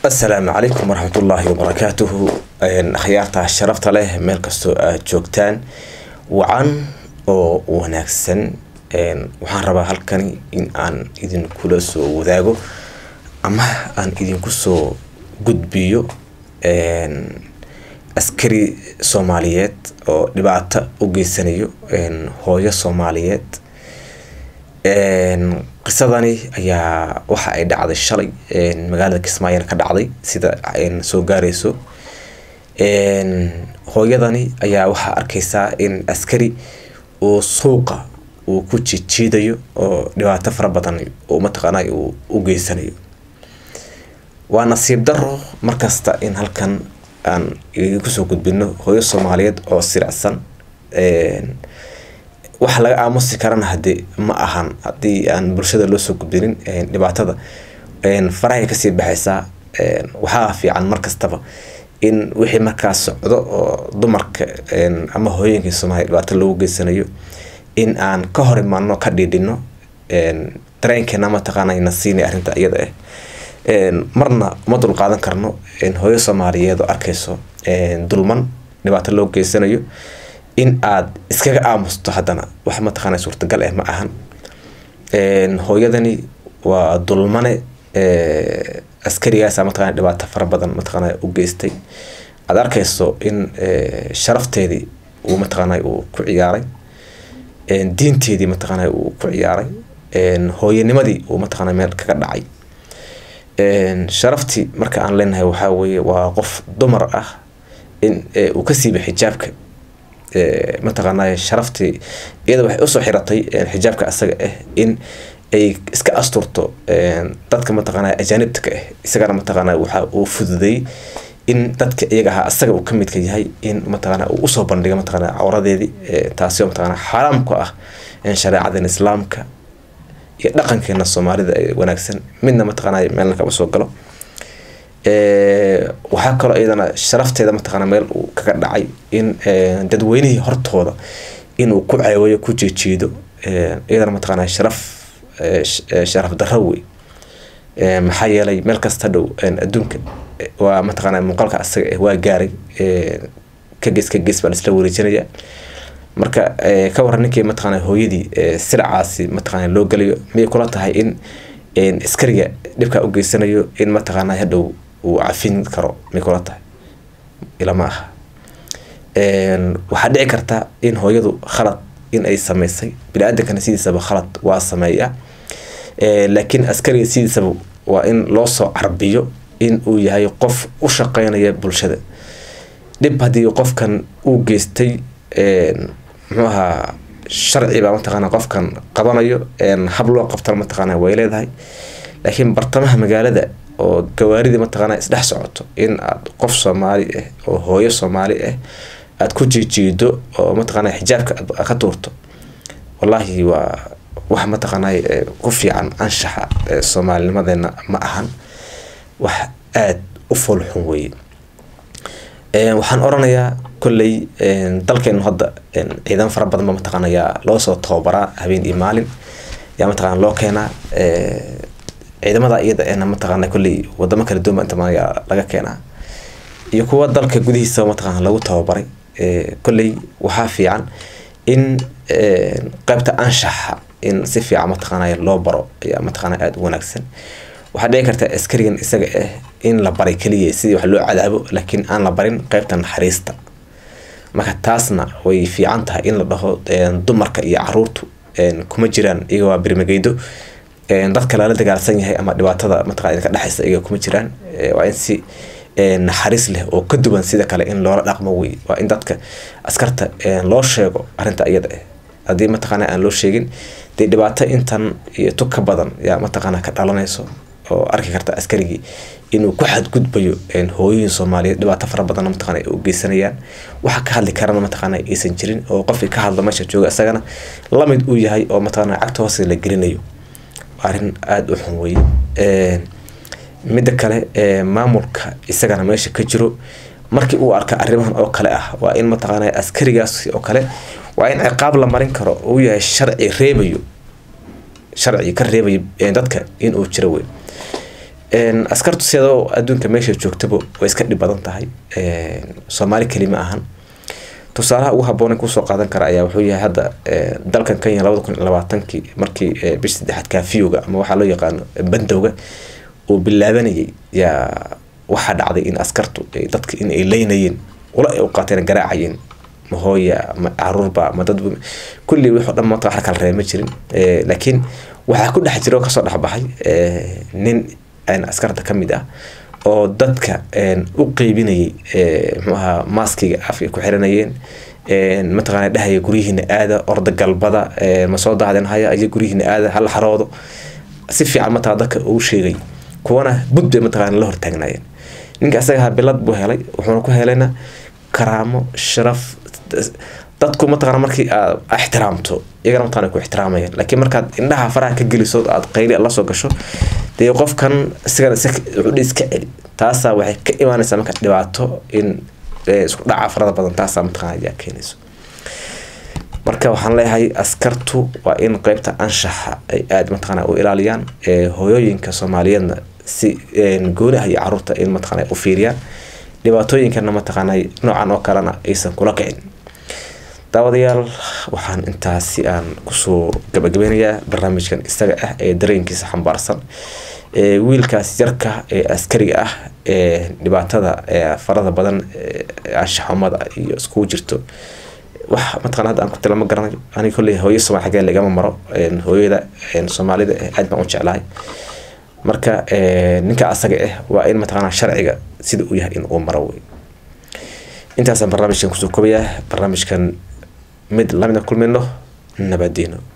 asalaamu calaykum waraxmatullaahi wabarakaatuhu akhyaarta sharafta leh meel kastoo aad joogtaan wacan oo wanaagsan waxaan rabaa halkani in aan idinkula soo wadaago ama aan idinku soo gudbiyo askari soomaaliyeed oo dhibaato u geysanayo hooyo soomaaliyeed qisadani ayaa waxa ay dhacday shalay magaalada kismaayona ka dhacday sida soo gaarayso hooyadani ayaa waxaa arkaysaa in askari uu suuqa uu ku jijiidayo oo dhibaato fara badan oo mataqaanay uu u geysanayo waa nasiib daro markasta in halkan aan idinkusoo gudbino hooyo soomaaliyeed oo siracsan wax laga aamusi karana hade ma ahan hadii aan bulshada loo soo gudbinin dhibaatada farahay kasii baxaysaa waxaa fiican markastaba in wixii markaas socdo oo dumarka ama hooyooyinka soomaaliya dhibaato loogu geysanayo in aan ka hor imaano ka dhiidhino dareenkeena mataqaana na siinay arrinta iyada ah marna uma dul qaadan karno hooyo soomaaliyeed oo arkayso dulman dhibaato loo geysanayo in aad iskaga aamusto haddana wax mataqaana suurtagal ah ma ahan hooyadani waa dulmane askarigaasa mataqana dhibaato fara badan mataqaana u geystay aad arkayso in sharafteedii uu mataqaana uu ku ciyaaray diinteedii mataqaana uu ku ciyaaray hooyanimadii uu mataqaana meel kaga dhacay sharaftii marka aan leenahay waxaa weeye waa qof dumar ah in uu ka siiba xijaabka mataqaanay sharaftii iyada waxay usoo xiratay xijaabka asaga ah in ay iska asturto dadka mataqaana ajaanibta ah isagana mataqaana waxa uu fududay in dadka iyaga ahaa asaga uu ka midka yahay in mataqaana uu usoo bandhiga mataqaana cawradeedii taasi oo mataqaana xaraam ku ah shareecadan islaamka iyo dhaqankeena soomaalida ee wanaagsan midna mataqaana meelna kama soo galo waxaa kaloo iyadana sharafteeda mataqaana meel uu kaga dhacay in dadweynihii hortooda inuu ku ceewayo ku jeejeedo iyadana mataqaana sharaf sharaf darro wey maxaa yeelay meel kasta dhow adduunka waa mataqaana muuqaalka asaga waa gaaray ka gees ka gees baa laisla wareejinaya marka ka waran ninkii mataqaana hooyadii siracaasi mataqaana loo gelayo miyay kula tahay in askariga dhibkaa u geysanayo in mataqaana hadhow uu cafin karo may kula tahay ilama aha waxaa dhici karta in hooyadu khalad in ay sameysay bini-aadankana sidiisaba khalad waa sameeya laakiin askariga sidiisaba waa in loo soo carbiyo in uu yahay qof u shaqeynaya bulshada dhib haddii qofkan uu geystay muxuu ahaa sharci baa mataqaana qofkan qabanayo hab loo qabtana mataqaana way leedahay laakiin bartamaha magaalada oo gawaaridii mataqaana isdhex socoto in aad qof soomaali ah oo hooyo soomaali ah aada ku jiijiido oo mataqaana xijaabka aad ka tuurto wallaahi waa wax mataqaana ku fiican anshaxa soomaalinimadeena ma ahan wax aada u foolxun weye waxaan oranayaa kolley dalkeenu hadda ciidan fara badan ba mataqaana yaa loo soo tababaraa habeen iyo maalin yaa mataqaana loo keenaa ciidamada iyada eena mataqaana kolley wadamo kala duwan ba inta yaa laga keenaa iyo kuwa dalka gudihiisa mataqaana lagu tababaray kolley waxaa fiican in qaybta anshaxa in si fiican mataqaana loo baro ayaa mataqaana aada u wanaagsan waxaa dhici karta askarigan isaga ah in la baray keliya sidii wax loo cadaabo laakiin aan la barin qaybta naxariista marka taasna way fiican tahay in la dhaho dumarka iyo caruurtu kuma jiraan iyaga waa birmageydo dadka lala dagaalsan yahay ama dhibaatada mataqana ka dhexaysa iyaga kuma jiraan waa in si naxariis leh oo ka duwan sida kale in loola dhaqmo wey waa in dadka askarta loo sheego arrinta iyada ah haddii mataqaana aan loo sheegin dee dhibaato intan iyo tug ka badan yaa mataqaana ka dhalanayso oo arki karta askarigii inuu ku xadgudbayo hooyooyin soomaaliyeed dhibaato fara badanna mataqana ay u geysanayaan waxa ka hadli karana mataqana aysan jirin oo qofkii ka hadla meesha jooga isagana lamid uu yahay oo mataqana cagta hoose la gelinayo arrin aada u xun weye midda kale maamulka isagana meesha ka jiro markii uu arka arrimahan oo kale ah waa in mataqaana askarigaas oo kale waa in ciqaab la marin karo uu yahay sharci reebayo sharci ka reebayo dadka inuu jiro wey askartu sidoo adduunka meesha joogtaba way iska dhib badan tahay soomaali kelima ahan tusaalaha ugu habboon kusoo qaadan kara ayaa wuxuu yahay hadda dalkan kenya labada kun iyo labaatankii markii bisha saddexaad kaafiyowga ama waxaa loo yaqaano bandowga uu bilaabanayay yaa waxaa dhacday in askartu dadka in ay leynayeen ula ay u qaateen garaacayeen ma hooya ma caruurba ma dad kulli wixii o dhan maanta wax kala reema jirin laakiin waxaa ku dhex jira oo kasoo dhexbaxay nin askarta ka mid ah oo dadka u qeybinayay muxuu ahaa maaskiga afka ku xiranayeen mataqaana dhahaya guryihiina aada orda galbada ma soo dahdeen haya iyo guryihiina aada hala xaroodo si fiican mataqana dadka uu sheegay kuwana bud bay mataqana la hortaagnaayeen ninka asaga ahaa bilad buu helay wuxuuna ku helayna karaamo sharaf dadku mataqana markii aad ixtiraamto iyagana mataqana ku ixtiraamayaan laakiin markaad indhaha faraha ka geliso aad qayli la soo gasho dee qofkan isigana wuxuu iska celi taasaa waxay ka imaanaysaa marka dhibaato in isku dhaca farada badan taasaa mataqana ayaa keenayso marka waxaan leeyahay askartu waa in qeybta anshaxa ay aada mataqana u ilaaliyaan hooyooyinka soomaaliyeedna si gooni ah iyo caruurta in mataqana u fiiriyaan dhibaatooyinkana mataqaana noocan oo kalena aysan kula kicin daawadayaal waxaan intaasi aan kusoo gabagabeynayaa barnaamijkan isaga ah ee dareenkiisa xambaarsan wiilkaas yarka ee askariga ah ee dhibaatada farada badan anshaxumada iyo iskugu jirto wax mataqana hadda aan ku tilama garanayo aniga kolley hooyo somaali xagee lagama maro hooyada soomaalida aad baan u jeclahay marka ninka asaga ah waa in mataqana sharciga sida uu yahay in uu maro wey intaasaan barnaamijkan kusoo kobayaa barnaamijkan mid lamida kulmayno nabadiino